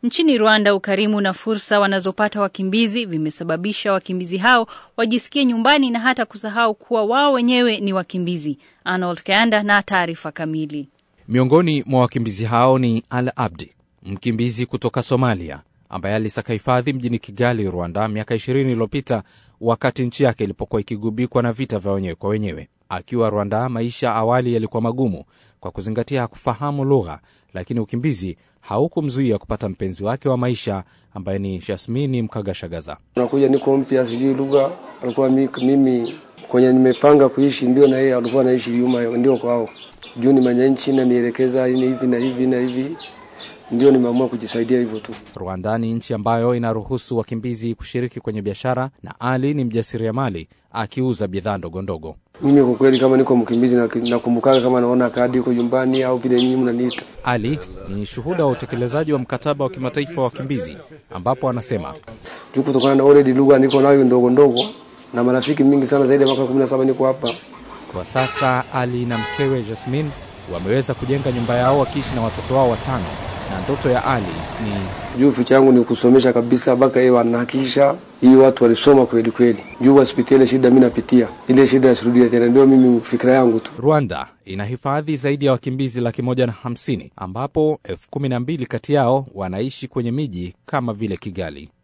Nchini Rwanda, ukarimu na fursa wanazopata wakimbizi vimesababisha wakimbizi hao wajisikie nyumbani na hata kusahau kuwa wao wenyewe ni wakimbizi. Arnold Kayanda na taarifa kamili. Miongoni mwa wakimbizi hao ni Al Abdi, mkimbizi kutoka Somalia ambaye alisaka hifadhi mjini Kigali, Rwanda, miaka 20 iliyopita wakati nchi yake ilipokuwa ikigubikwa na vita vya wenyewe kwa wenyewe. Akiwa Rwanda, maisha awali yalikuwa magumu kwa kuzingatia hakufahamu lugha, lakini ukimbizi haukumzuia kupata mpenzi wake wa maisha ambaye ni Jasmini Mkagashagaza. Nakuja niko mpya, sijui lugha, alikuwa mimi kwenye nimepanga kuishi, ndio na yeye alikuwa anaishi nyuma, ndio kwao juu ni mwenye nchi na nielekeza ni hivi na hivi na hivi, ndio nimeamua kujisaidia hivyo tu. Rwanda ni nchi ambayo inaruhusu wakimbizi kushiriki kwenye biashara, na Ali ni mjasiriamali akiuza bidhaa ndogo ndogo. Mimi kwa kweli, kama niko mkimbizi, nakumbukaga kama naona kadi iko nyumbani au vile nyinyi mnaniita. Ali ni shuhuda wa utekelezaji wa mkataba wa kimataifa wa wakimbizi, ambapo anasema juu kutokana na already lugha niko nayo ndogo ndogo na marafiki mingi sana, zaidi ya mwaka 17 niko hapa. Kwa sasa Ali na mkewe Jasmine wameweza kujenga nyumba yao wakiishi na watoto wao watano, na ndoto ya Ali ni juu ficha yangu ni kusomesha kabisa mpaka yeye wanahakikisha hii watu walisoma kweli kweli, juu wasipitie ile shida mimi napitia, ile shida yasirudia tena. Ndio mimi fikira yangu tu. Rwanda ina hifadhi zaidi ya wakimbizi laki moja na hamsini ambapo elfu kumi na mbili kati yao wanaishi kwenye miji kama vile Kigali.